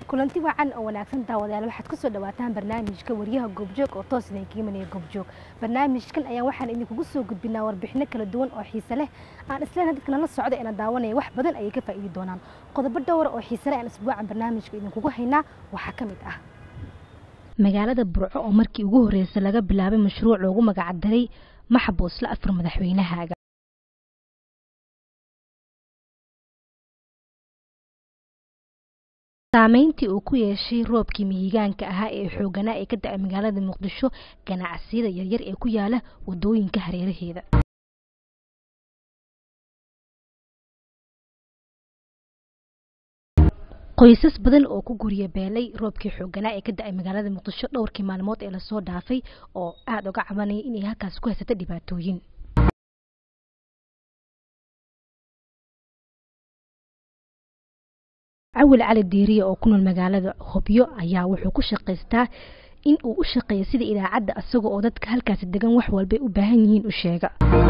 kulanti wacan oo wanaagsan daawadayaal waxaad kusoo dhawaataan barnaamijka wariyaha goobjoog oo toos idinka imanaya goobjoog barnaamijkan ayaan waxaan idinkugu soo gudbinaa warbixino kala duwan oo xiise leh aan isleena dadka nala socda ina daawanaya wax badan ayay ka faa'iidi doonaan qodobo dhowra oo xiise leh aan isbuucan barnaamijka idinkugu haynaa waxaa ka mid ah magaalada burco oo markii ugu horreysay laga bilaabay mashruuc loogu magacdaray maxbuusla afar madaxweynahaaga saameyntii uu ku yeeshay roobkii mihigaanka ahaa ee xooganaa ee ka da-ay magaalada muqdisho ganacsiyada yaryar ee ku yaala wadooyinka hareeraheeda qoysas badan oo ku gurya beelay roobkii xooganaa ee ka da-ay magaalada muqdisho dhowrkii maalmood ee lasoo dhaafay oo aada uga cabanaya inay halkaas ku haysata dhibaatooyin cawil cali diiriya oo ku nool magaalada hobyo ayaa wuxuu ku shaqaystaa in uu u shaqeeyo sida idaacadda isaga oo dadka halkaasi degan wax walbay u baahan yihiin u sheega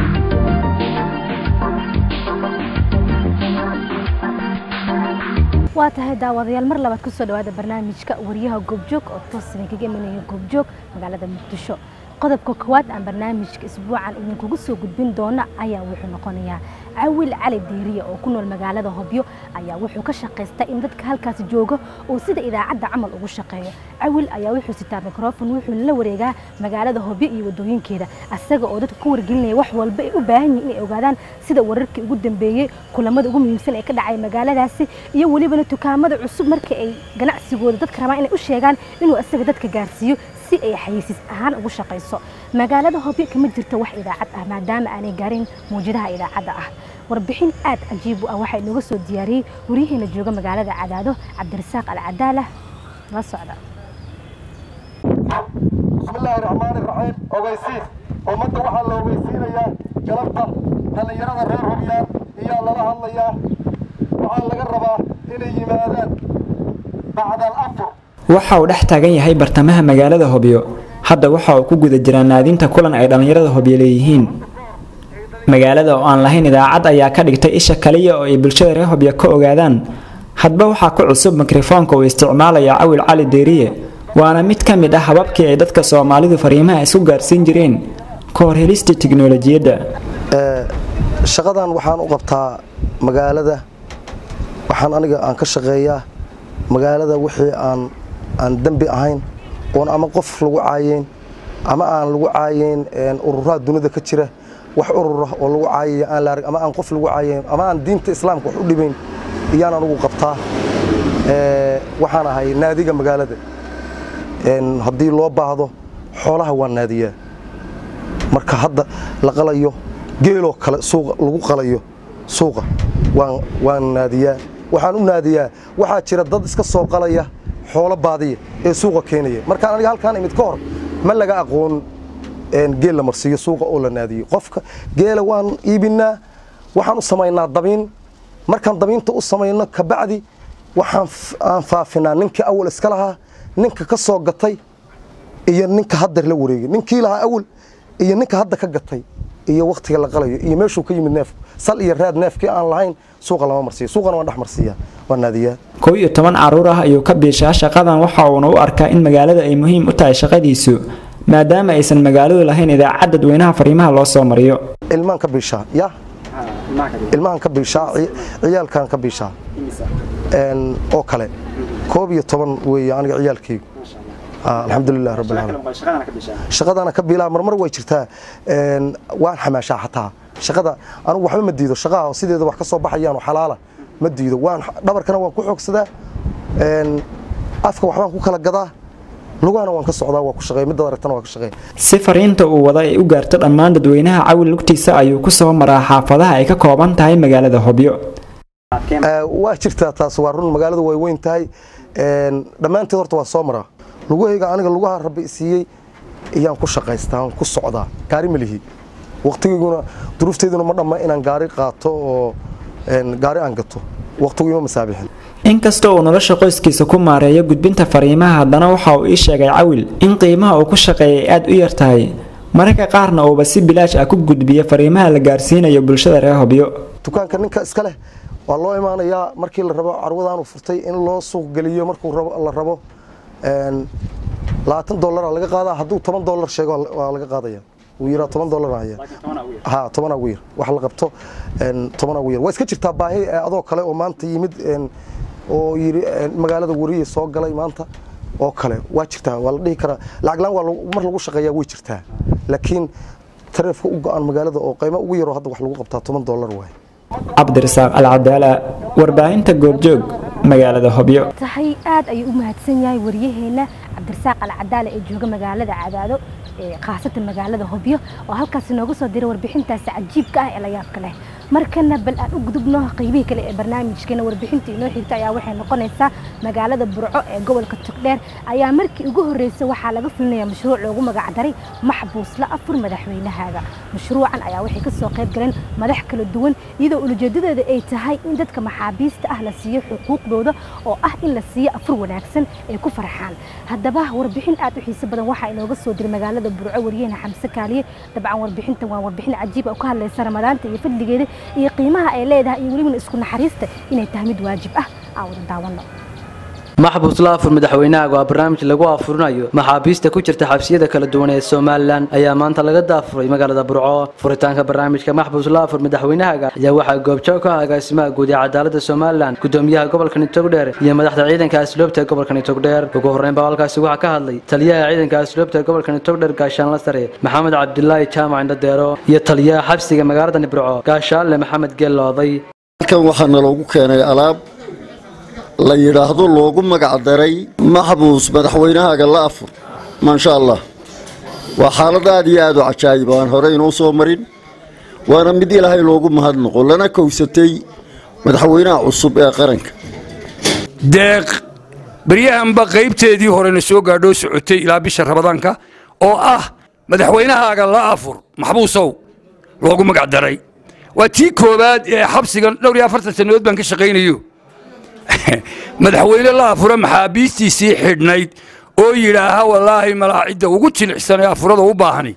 waa tahay daawadayaal mar labaad kusoo dhawaada barnaamijka wariyaha goobjoog oo toos idinkaga imanaya goobjoog magaalada muqdisho qodobka koowaad aan barnaamijka isbuucan idinkugu soo gudbin doona ayaa wuxuu noqonayaa cawil cali diiriya oo ku nool magaalada hobyo ayaa wuxuu ka shaqaystaa in dadka halkaasi jooga uu sida idaacadda camal ugu shaqeeyo cawil ayaa wuxuu sitaa mikrofon wuxuuna la wareegaa magaalada hobyo iyo wadooyinkeeda asaga oo dadka ku wargelinaya wax walba ay u baahan yihin inay ogaadaan sida wararkii ugu dambeeyey kulamada ugu muhiimsan ee ka dhacay magaaladaasi iyo welibana dukaamada cusub markii ay ganacsigooda dadka rabaan inay u sheegaan inuu asaga dadka gaarsiiyo si ay xayisiis ahaan ugu shaqayso magaalada hobyo kama jirto wax idaacad ah maadaama aanay gaarin mawjadaha idaacadda ah warbixin aad cajiib u ah waxaa inooga soo diyaariyey waryaheena jooga magaalada cadaado cabdirasaaq alcadaala la socda bismillaahi raxmaani raxiim ogeysiis ummadda waxaa la ogeysiinayaa galabta dhallinyarada reer hobyaan iyaa lala hadlayaa waxaa laga rabaa inay yimaadaan bacdal afur waxa uu dhex taagan yahay bartamaha magaalada hobyo hadda waxa uu ku guda jiraa naadinta kulan ay dhallinyarada hobyo leeyihiin magaalada oo aan lahayn idaacad ayaa ka dhigtay isha kaliya oo ay bulshada reer hobyo ka ogaadaan hadba waxaa ku cusub mikrofoonka uu isticmaalaya cawil cali deeriye waana mid ka mid ah hababkii ay dadka soomaalidu fariimaha isku gaarsiin jireen ka hor helista tiknolojiyadda shaqadan waxaan u qabtaa magaalada waxaan aniga aan ka shaqeeyaa magaalada wixii aan aan dembi ahayn oon ama qof lagu caayeyn ama aan lagu caayeyn ururaha dunida ka jira wax urura oo lagu caayaya aan la arag ama aan qof lagu caayeyn ama aan diinta islaamka wax u dhibayn iyaan anugu qabtaa waxaan ahay naadiga magaalada haddii loo baahdo xoolaha waan naadiyaa marka hadda la qalayo geeloo kale suuqa lagu qalayo suuqa waan waan naadiyaa waxaan u naadiyaa waxaa jira dad iska soo qalaya xoolo baadiya ee suuqa keenaya markaan aniga halkaan imid ka hor ma laga aqoon geel la marsiiyo suuqa oo la naadiyo qofka geela waan iibinaa waxaan u samaynaa dabiin markaan dabiinta u samayno kabacdi waxaan aan faafinaa ninkii awal iska lahaa ninka ka soo gatay iyo ninka hadda la wareegay ninkii lahaa awal iyo ninka hadda ka gatay iyo waktiga la qalayo iyo meeshuu ka yimid neefku sal iyo raad neefkii aan lahayn suuqa lama marsiyo suuqana waan dhex marsiiyaa waan naadiyaa kow iyo toban caruur ah ayuu ka biishaa shaqadan waxa uuna u arkaa in magaalada ay muhiim u tahay shaqadiisu maadaama aysan magaaladu lahayn idaacad dadweynaha fariimaha loo soo mariyo ilmaan ka biishaa ya ilmahan ka biishaa ciyaalkan ka biishaa oo kale koob iyo toban weeye aniga ciyaalkaygu alxamdulilah rabbil caalamiin shaqadana ka biilaa marmar way jirtaa waan xamaashaa xataa shaqada anigu waxba ma diido shaqaha sideeda wax ka soo baxayaan oo xalaala ma diido waan dhabarkana waan ku xoogsadaa afka waxbaan ku kala gadaa lugahana waan ka socdaa waa ku shaqeey midda aragtana waa ka shaqeey si fariinta uu wada ay u gaarto dhammaan dadweynaha cawil lugtiisa ayuu ku soo maraa xaafadaha ay ka kooban tahay magaalada hobyo waa jirtaa taas waa run magaaladu way weyn tahay dhammaanteed horta waa soo maraa lugahayga aniga lugaha rabbi siiyey iyaan ku shaqaystaa ku socdaa gaari ma lihi waqtigayguna duruufteeduna ma dhamma inaan gaari qaato oo gaari aan gato waqtigu ima masaabixin inkasta uu nolosha qoyskiisa ku maareeyo gudbinta fariimaha haddana waxa uu ii sheegay cawil in qiimaha uu ku shaqeeyay aad u yar tahay mararka qaarna uuba si bilaash ah ku gudbiyo fariimaha la gaarsiinayo bulshada reer hobyo dukaanka ninka iska leh waa loo imaanayaa markii la rabo carwadaanu furtay in loo suuq geliyo markuu la rabo labaatan dollara laga qaadaa hadduu toban dollar sheego waa laga qaadaya wuu yiraa toban dollar haya ha tobanaa ugu yar wax la qabto tobanaa ugu yar waa iska jirtaa baahi adoo kale oo maanta yimid oo yiri magaalada wariye soo galay maanta oo kale waa jirtaa waa la dhihi karaa lacag laan waa mar lagu shaqeeyaa way jirtaa laakiin tareefka u go-an magaalada oo qiimo ugu yaroo hadda wax lagu qabtaa toban dollar waay cabdirasaaq alcadaala warbaahinta goobjoog magaalada hobyo tahay aad ayuu u mahadsan yahay wariyaheena cabdirasaaq alcadaala ee jooga magaalada cadaado khaasatan magaalada hobyo oo halkaas nooga soo diray warbixintaasi cajiibka ah ee la yaabka leh markana bal aan u gudubno qaybihii kale ee barnaamijkeena warbixinta inoo xigta ayaa waxay noqonaysaa magaalada burco ee gobolka togdheer ayaa markii ugu horreysay waxaa laga fulinaya mashruuc loogu magacdaray maxbuusla afur madaxweynahaaga mashruucan ayaa waxay kasoo qayb galeen madax kala duwan iyadoo ulajeedadeeda ay tahay in dadka maxaabiista ah la siiyo xuquuqdooda oo ah in la siiyo afur wanaagsan ay ku farxaan haddaba warbixin aad u xiiso badan waxaa inooga soo diray magaalada burco wariyahena xamse kaaliye dabcan warbixintan waa warbixin cajiib oo ka hadlaysa ramadaanta iyo fadligeeda iyo qiimaha ay leedahay iyo welibana isku naxariista inay tahay mid waajib ah aan wada daawano maxbuus la afur madaxweynahaga waa barnaamij lagu afurinayo maxaabiista ku jirta xabsiyada kala duwan ee somalilan ayaa maanta laga daafuray magaalada burco furitaanka barnaamijka maxbuus la afur madaxweynahaga ayaa waxaa goobjoog ka ah agaasimaha guud ee cadaalada somalilan gudoomiyaha gobolkani togdheer iyo madaxda ciidanka asluubta ee gobolkani togdheer ugu horreyn baa halkaasi waxaa ka hadlay taliyaha ciidanka asluubta ee gobolkani togdheer gaashaanla sare maxamed cabdilaahi jaamac indhadeero iyo taliyaha xabsiga magaaladani burco gaashaanle maxamed geellooday halkan waxaa naloogu keenay alaab la yidhaahdo loogu magacdaray maxbuus madaxweynahaaga la afur maasha allah waa xaalad aad iyo aad u cajaayib aan hore inoo soo marin waana mid ilaahay loogu mahadnaqo lana kowsatay madaxweynaha cusub ee qaranka deeq baryahanba qaybteedii horena soo gaadhoo socotay ilaa bisha rabadaanka oo ah madaxweynahaaga la afur maxbuusow loogu magacdaray waa tii koowaad ee xabsigan dhowr iyo afartan sannadood baan ka shaqaynayo madaxweyne la afura maxaabiistiisii xidhnayd oo yidhaaha wallaahi malaa cidda ugu jilicsan ee afurada u baahani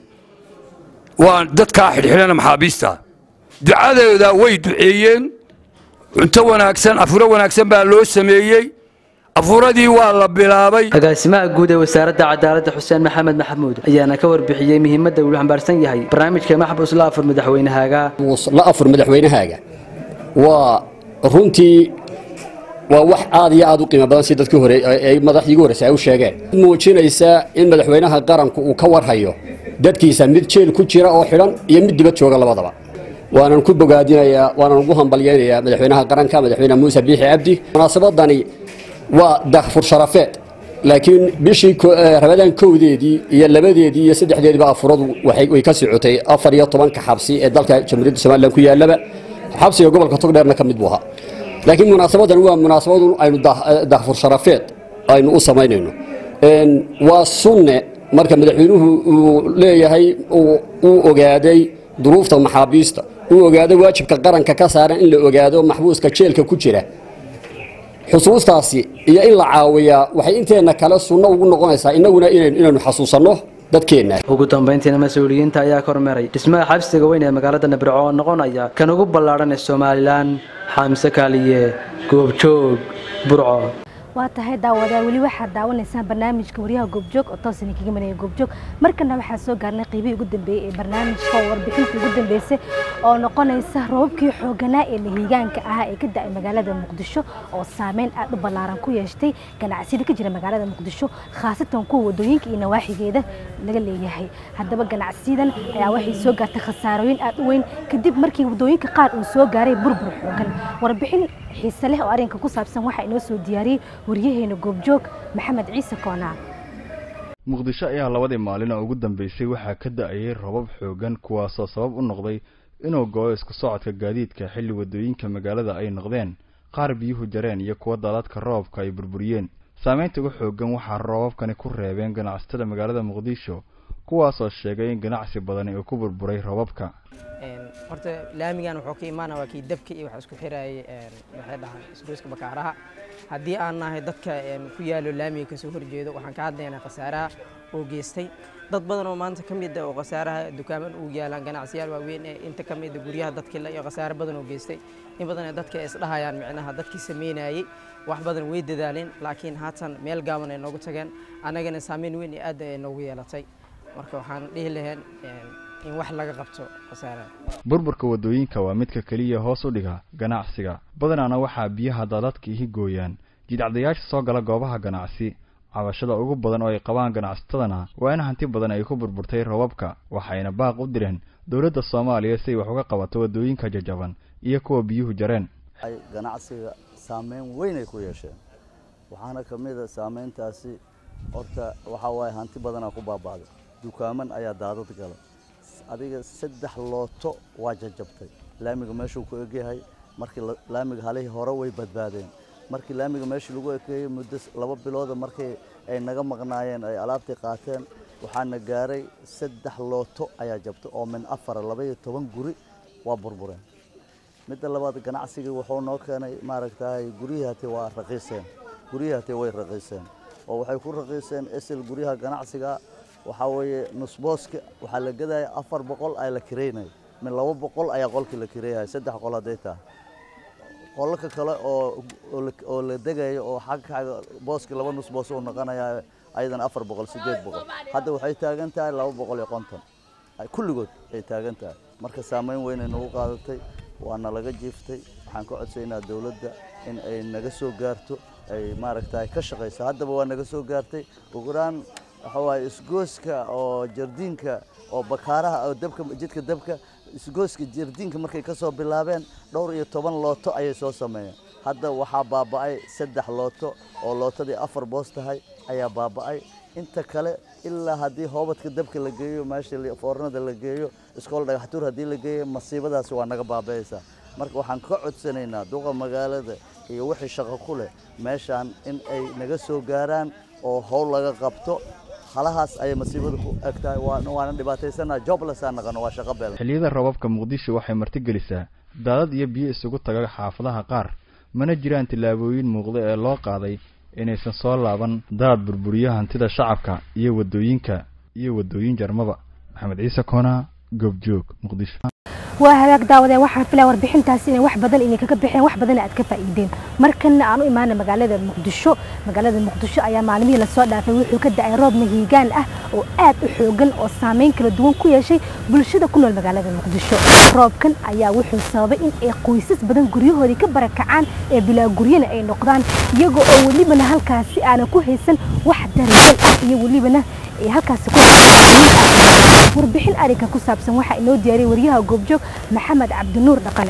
waa dadkaa xidhxidhana maxaabiista ducadooda way duceeyeen cunto wanaagsan afuro wanaagsan baa loo sameeyey afuradii waa la bilaabay agaasimaha guud ee wasaaradda cadaaladda xuseen maxamed maxamuud ayaana ka warbixiyey muhiimadda uu xambaarsan yahay barnaamijka maxbuus la afur madaxweynahaaga la afur madaxweynahaaga waa runtii waa wax aad iyo aad u qiimo badan si dadkii hore ay madaxdii ugu horreysay ay u sheegeen muujinaysa in madaxweynaha qaranku uu ka warhayo dadkiisa mid jeel ku jira oo xidhan iyo mid dibad jooga labadaba waanan ku bogaadinayaa waanan ugu hambalyaynayaa madaxweynaha qaranka madaxweyne muuse biixi cabdi munaasabadani waa dahfur sharafeed laakiin bishii rabadaan kowdeedii iyo labadeedii iyo saddexdeediiba afuradu way ka socotay afar iyo tobanka xabsi ee dalka jamhuuriyadda somalilan ku yaallaba xabsiga gobolka togdheerna ka mid buu ahaa laakiin munaasabadan waa munaasabadu aynu dahfur sharafeed aynu u samaynayno waa sunne marka madaxweynuhu uu leeyahay uu ogaaday duruufta maxaabiista uu ogaaday waajibka qaranka ka saaran in la ogaado maxbuuska jeelka ku jira xusuustaasi iyo in la caawiyaa waxay inteenna kale sunno ugu noqonaysaa innaguna inaynu xasuusanno dadkeenna ugu dambayntiina mas-uuliyiinta ayaa kormeeray dhismaha xabsiga weyn ee magaalada nabirco oo noqonaya kan ugu ballaadhan ee somalilan xamse kaaliye goobjoog burco waa tahay daawadaa weli waxaad daawanaysaan barnaamijka waryaha goobjoog oo toos idinkaga manaya goobjoog markana waxaa soo gaarnay qaybihii ugu dambeeyey ee barnaamijka oo warbixintii ugu dambeysay oo noqonaysa roobabkii xooganaa ee lahiigaanka ahaa ee ka da-ay magaalada muqdisho oo saameyn aad u ballaaran ku yeeshtay ganacsiyada ka jira magaalada muqdisho khaasatan kuwa wadooyinka iyo nawaaxigeeda laga leeyahay haddaba ganacsiyadan ayaa waxay soo gaartay khasaarooyin aad u weyn kadib markii wadooyinka qaar uu soo gaaray burbur xoogan warbixin xiise leh oo arrinka ku saabsan waxaa inoo soo diyaariyey waryaheena goobjoog maxamed ciise koonaan muqdisho ayaa labadii maalin oo ugu dambeysay waxaa ka da-ayay robab xoogan kuwaasoo sabab u noqday inuu go-o isku socodka gaadiidka xilli wadooyinka magaalada ay noqdeen qaar biyuhu jareen iyo kuwa daadadka roobka ay burburiyeen saameynta ugu xoogan waxaa roobabkani ku reebeen ganacsatada magaalada muqdisho kuwaasoo sheegay in ganacsi badani uu ku burburay robabka horta laamigan wuxuu ka imaana waa kii dabka iyo waxa isku xirayay maxay dhahaan isgoyska bakaaraha haddii aan nahay dadka ku yaalo laamiga kasoo horjeedo waxaan ka hadlaynaa khasaaraha oo geystay dad badan oo maanta ka mid ah oo khasaaraha dukaaman ugu yaalaan ganacsiyaal waaweyn ee inta ka mid ah guryaha dadkii la iyo khasaare badan oo geystay in badan ee dadka ay isdhahayaan micnaha dadkii sameynayay wax badan way dadaaleen laakiin haatan meel gaaban ay noogu tageen annagana saameyn weyn iyo aad ay noogu yeelatay marka waxaan dhihi lahayn in wax laga qabto khasaaraha burburka waddooyinka waa midka keliya hoos u dhiga ganacsiga badanaana waxaa biyaha daadadka ihi gooyaan jidcadayaasha soo gala goobaha ganacsi cabashada ugu badan oo ay qabaan ganacsatadana waa in hanti badan ay ku burburtay robabka waxayna baaq u direen dowladda soomaaliya si ay wax uga qabato waddooyinka jajaban iyo kuwa biyuhu jareen ganacsiga saameyn weyn ay ku yeesheen waxaana ka mid a saameyntaasi horta waxaa waaye hanti badanaa ku baaba'day dukaaman ayaa daadad galay adiga saddex looto waa jajabtay laamiga meeshuu ku egyahay markii laamiga halihii hore way badbaadeen markii laamiga meeshii lagu ekeeyey muddo laba bilooda markii ay naga maqnaayeen ay alaabtii qaateen waxaana gaaray saddex looto ayaa jabtay oo min afara labaiyo toban guri waa burbureen midda labaad ganacsigii wuxuu noo keenay maaragtay guryihii hatee waa raqiiseen guryihii hatee way raqiiseen oo waxay ku raqiiseen esel guryaha ganacsiga waxaa weeye nusbooska waxaa la gadaya afar boqol ayaa la kireynaya min laba boqol ayaa qolkii la kireeyaya saddex qol hadday tahay qolalka kale oo oo la degayo oo xagga booski laba nus boos uu noqonaya ayadana afar boqol sideed boqol hadda waxay taagan tahay laba boqol iyo konton kulligood ay taagan tahay marka saameyn weynay nagu qaadatay waana laga jiiftay waxaan ka codsaynaa dowladda in ay naga soo gaarto ay maaragtay ka shaqayso haddaba waa naga soo gaartay ugulaan waxa waaye isgooska oo jardiinka oo bakaaraha oo dabka jidka dabka isgooska jardiinka markay ka soo bilaabeen dhowr iyo toban looto ayay soo sameeyeen hadda waxaa baaba'ay saddex looto oo lootadii afar boos tahay ayaa baaba'ay inta kale ilaa haddii hoobadka dabka la geeyo meesha foornada la geeyo iskool dhagaxtuur haddii la geeyo masiibadaasi waa naga baaba'aysaa marka waxaan ka codsanaynaa duqa magaalada iyo wixii shaqo ku leh meeshaan in ay naga soo gaaraan oo howl laga qabto halahaas ayay masiibada ku eg tahay waana dhibaataysanaa joblessaa naqano waa shaqo beel xilliyada roobabka muqdisho waxay martigelisaa daadad iyo biyo isugu taga xaafadaha qaar mana jiraan tillaabooyin muuqda ee loo qaaday inaysan soo laaban daad burburiyo hantida shacabka iyo waddooyinka iyo waddooyin jarmaba maxamed ciise koona goobjoog muqdisho waa hagaag daawadeen waxaan filaa warbixintaasi inay wax badan inay kaga bixeen wax badan aad ka faa'iideen markana aan u imaana magaalada muqdisho magaalada muqdisho ayaa maalmihii lasoo dhaafay wuxuu ka da'ay roob mahiigaan ah oo aad u xoogan oo saameyn kala duwan ku yeeshay bulshada ku nool magaalada muqdisho roobkan ayaa wuxuu sababay in ay qoysas badan guryahoodii ka barakacaan ee bilaa guryana ay noqdaan iyagoo oo welibana halkaasi aanan ku haysan wax daryeel ah iyo welibana ay halkaasi ku warbixin arrinka ku saabsan waxaa inoo diyaariyay waryaha goobjoog maxamed cabdinuur dhaqane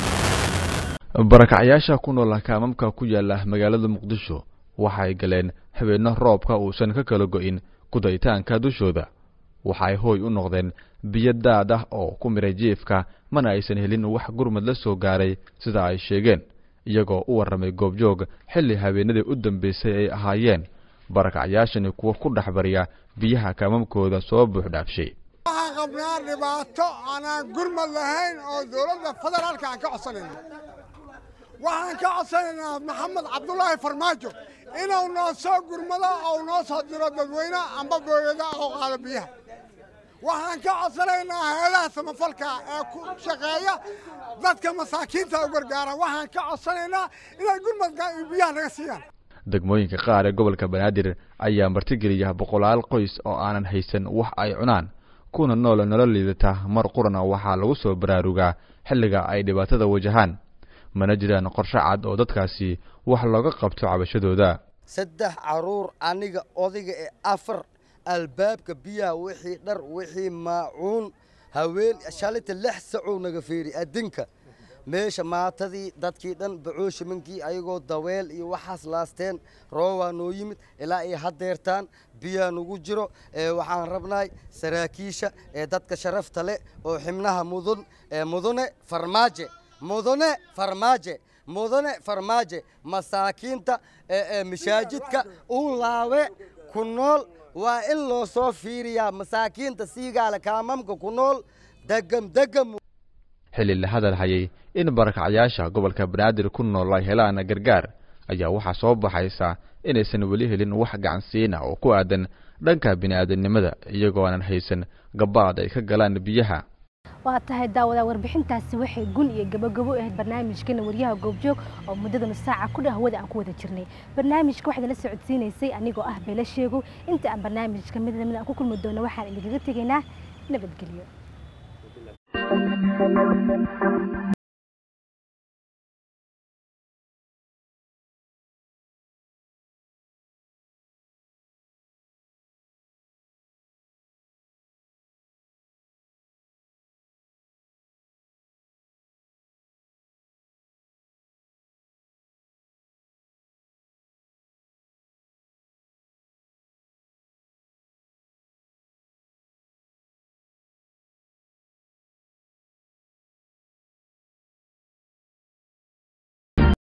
barakacyaasha ku nool kaamamka ku yaala magaalada muqdisho waxay galeen habeenno roobka uusan ka kala go'in kudaytaanka dushooda waxay hooy u noqdeen biyo daad ah oo ku miray jiifka mana aysan helin wax gurmad la soo gaaray sida ay sheegeen iyagoo u warramay goobjoog xilli habeenadii u dambaysay ay ahaayeen barakacyaashani kuwa ku dhex barya biyaha kaamamkooda soo buuxdhaafshay waxaan qabnaa dhibaato aanaan gurmad lahayn oo dowladda federaalka aan ka codsanayno waxaan ka codsanaynaa maxamed cabdulaahi farmaajo inuu noo soo gurmado ou noo soo diro dadweyne amba booyada oo qaado biyaha waxaan ka codsanaynaa hay-adaha samafalka ee ku shaqeeya dadka masaakiinta u gargaara waxaan ka codsanaynaa inay gurmadka biyaha naga siiyaan degmooyinka qaar ee gobolka banaadir ayaa martigeliya boqolaal qoys oo aanan haysan wax ay cunaan kuna nool nolol liidata mar qurana waxaa lagu soo baraarugaa xilliga ay dhibaatada wajahaan mana jiraan qorshe cad oo dadkaasi wax looga qabto cabashadooda saddex caruur aniga odayga ee afar albaabka biyaha wixii dhar wixii maacuun haween shalita lix sacuu naga feeri adinka meesha maatadii dadkii dhan bacooshimankii ayagoo daweel iyo waxaas laasteen roobaa noo yimid ilaa ay hadeertaan biyaa nugu jiro waxaan rabnahay saraakiisha ee dadka sharafta leh oo xibnaha mudun mudane farmaaje mudane farmaaje mudane farmaaje masaakiinta mashaajidka u laawe ku nool waa in loo soo fiiriyaa masaakiinta siigaale kaamamka ku nool degam degam xilli la hadal hayay in barakacyaasha gobolka banaadir ku nool ay helaan gargaar ayaa waxaa soo baxaysa inaysan weli helin wax gacansiina oo ku aadan dhanka bini'aadanimada iyagoo aanan haysan gabaad ay ka galaan biyaha waa tahay daawada warbixintaasi waxay gun iyo gabagabo ahayd barnaamijkeena waryaha goobjoog oo muddada nus saaca ku dhow hawada aan ku wada jirnay barnaamijka waxaad la socodsiinaysay anigoo ah beela sheego inta aan barnaamijka mid lamid aan ku kulmi doono waxaan idinkaga tegaynaa nabadgelyo